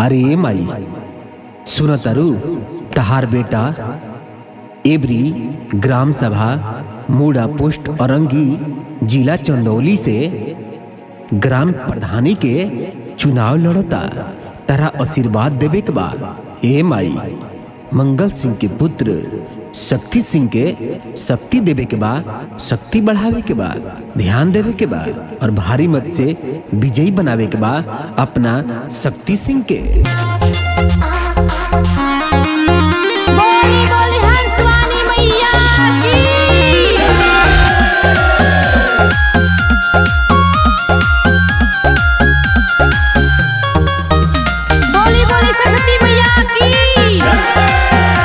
अरे माई सुन तरु तहार बेटा एबरी ग्राम सभा मूड़ा पुष्ट औरंगी जिला चंदौली से ग्राम प्रधानी के चुनाव लड़ता तारा आशीर्वाद देवे के बा ए माई मंगल सिंह के पुत्र शक्ति सिंह के शक्ति देवे के बा शक्ति बढ़ावे के बा ध्यान देवे के बा और भारी मत से विजयी बनावे के बा अपना शक्ति सिंह के बोली बोली हंसवानी मैया की बोली बोली सरस्वती मैया की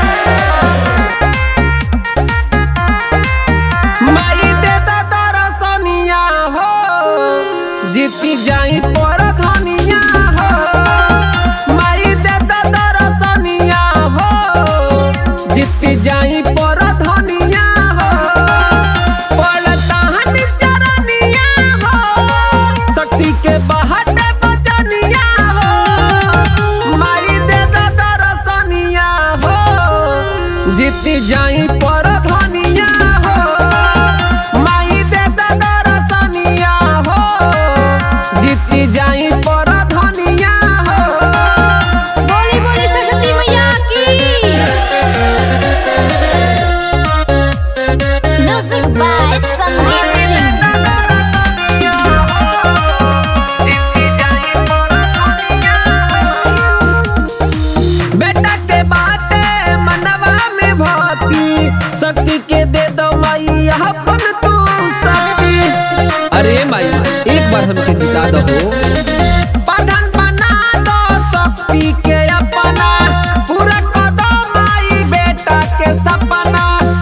माई देता दरसनिया हो जीती जाई पर धनिया हो माई देता दरसनिया हो जीती जाई पर धनिया हो पड़ता हनी चरनिया हो शक्ति के बहट बजनिया हो माई देता दरसनिया हो जीती जाई पर धनिया हो माई देता दरसनिया हो जीती जाई पर धनिया हो बोली बोली सरस्वती मैया की म्यूजिक बाय संदीप सिंह बेटा के बाटे मनवा में भक्ति शक्ति के दे दो माई अपन तू शक्ति अरे माई एक बार हमके जिता दो प्रधान बना दो शक्ति के अपना पूरा कर दो माई बेटा के सपना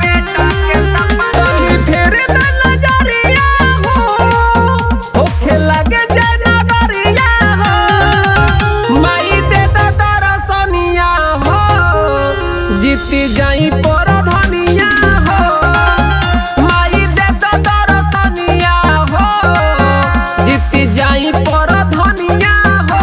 तनी फेर दे नजरिया हो होखे लगे जनवरिया हो माई दे दो दरसनिया हो जीती जाई पर धनिया हो माई दे दो दरसनिया हो जीती जाई पर धनिया हो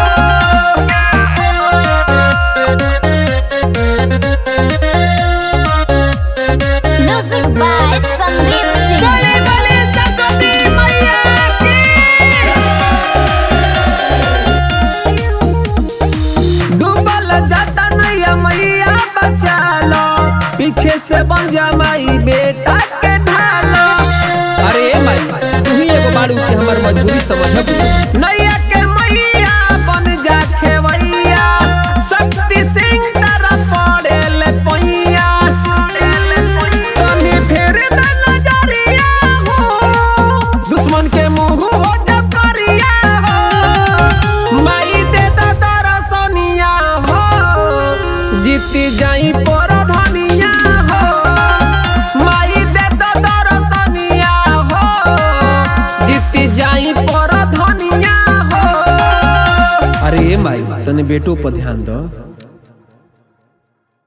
म्यूजिक बाय संदीप सिंह बोले बोले सरस्वती मैया की डूबल जाता नैया मैया बचा लो पीछे से बन जा माई बेटा के ढालो अरे माई तू ही एगो बाड़ू के हमर मजबूरी समझब नैया के मैया बन जा खेवैया शक्ति सिंह तरफ पड़ेल पैया तनी फेर दे नजरिया हो दुश्मन के मुंह हो जब करिया हो माई दे दा दरसनिया हो जीती जाई पर धनिया हो माई दे दा दरसनिया हो जीती जाई पर धनिया हो अरे माई तने बेटो पर ध्यान दो